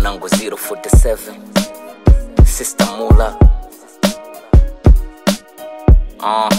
mwanangu 047 Sister Mula uh.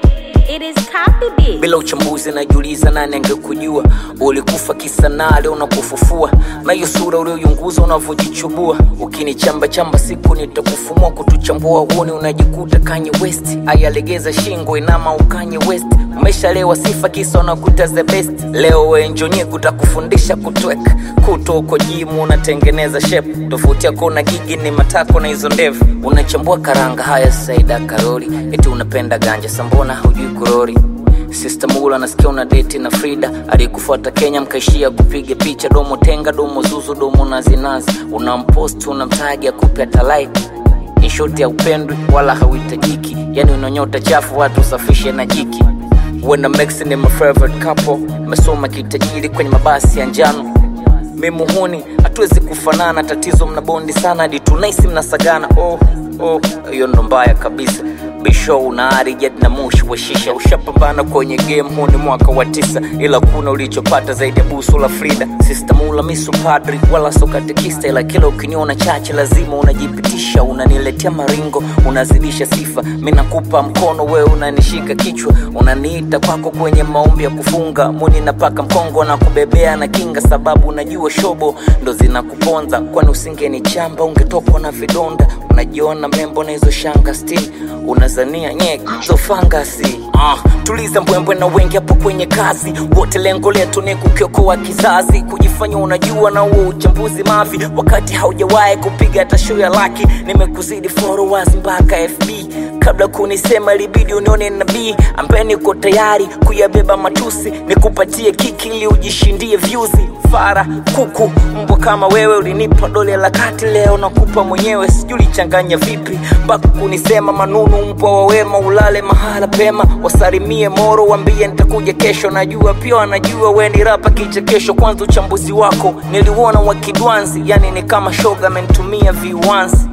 It is copy bitch. bila uchambuzi najiuliza nani angekujua ulikufa kisanaa leo nakufufua na hiyo sura ulioyunguza unavyojichubua ukinichamba chamba siku nitakufumua kutuchambua uone unajikuta kanye west ayalegeza shingo inama ukanye west umeshalewa sifa kisa unakuta the best leo wenjonye kutakufundisha kutweka kuto uko jimu unatengeneza shep tofauti yako na gigi ni matako na hizo ndevu unachambua karanga haya saida karoli eti unapenda ganja sambona hujui kurori Sister Mula nasikia una date na Frida aliyekufuata Kenya mkaishia kupiga picha domo tenga domo zuzu domo nazinazi unampost unamtagi akupe hata like ni shoti ya upendwi wala hauhitajiki yani unanyota chafu watu usafishe na jiki When I'm mixing in my favorite couple mesoma kitajiri kwenye mabasi ya njano mimuhuni hatuwezi kufanana tatizo mna bondi sana hadi tunaisi mnasagana oh, oh, hiyo ndo mbaya kabisa bisho una ari jad na mushi wa shisha ushapambana kwenye game huu ni mwaka wa tisa ila kuna ulichopata zaidi ya busu la frida sistamula misu padri wala sokatekista ila kila ukiniona chache lazima unajipitisha unaniletea maringo unazidisha sifa mi nakupa mkono wewe unanishika kichwa unaniita kwako kwenye maombi ya kufunga muni napaka mkongo na kubebea na kinga sababu unajua shobo ndo zinakuponza kwani usingenichamba ungetokwa na vidonda unajiona membo na hizo shanga stili unazania nye zo fangasi uh, tuliza mbwembwe na wengi hapo kwenye kazi wote lengo letu ni kukiokoa kizazi kujifanya unajua na huo uchambuzi mavi wakati haujawahi kupiga hata show ya laki nimekuzidi followers mpaka fb kabla kunisema libidi unione nabii ambaye niko tayari kuyabeba matusi nikupatie kiki ili ujishindie vyuzi fara kuku mbwa kama wewe ulinipa dole la kati leo nakupa mwenyewe sijui ulichanganya vipi mpaka kunisema manunu mbwa wa wema ulale mahala pema wasalimie moro wambie nitakuja kesho najua pia wanajua we ni rapa kichekesho kwanza uchambuzi wako niliuona wa kidwanzi yani ni kama shoga amenitumia viwanzi